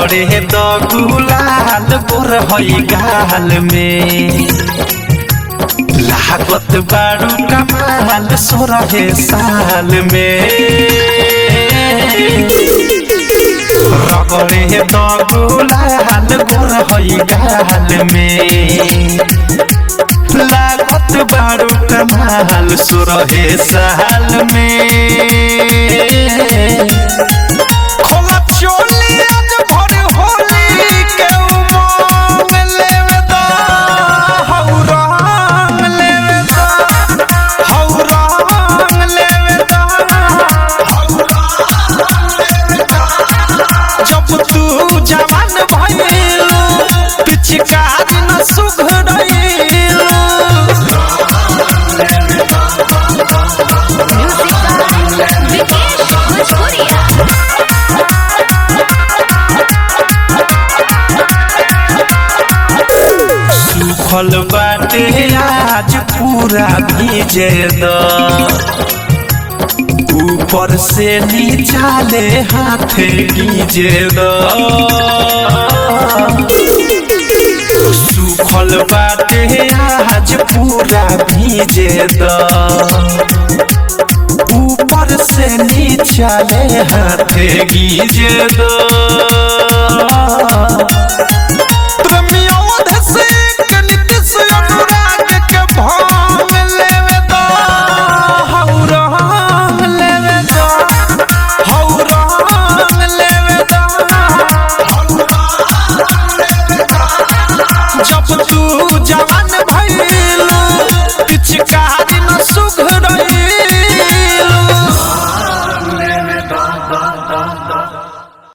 रगड़े द गुलाल गोर हई गाल में लागत बारू कमाल सोरहे साल में रगड़े द गुलाल गोर हई गाल में लागत बारू कमाल सोरहे साल में खोला चोली आज भर होली के उमंग लेवे दा हौ रंग लेवे दा हौ रंग लेवे दा जब तू जवान भइलू पिचकारी न सुघड़ैलू Music by Vikesh Bhojpuria. सुखल बाटे आज पूरा भीजे द ऊपर से नीचा ले हाथ गीजे द सुखल बाटे आज पूरा भीजे द ऊपर से नीचा ले हाथ गीजे द प्रमोद से नीतीश अनुराग के भांग लेवे दा हौ रंग लेवे दा हौ रंग लेवे दा जब तू जवान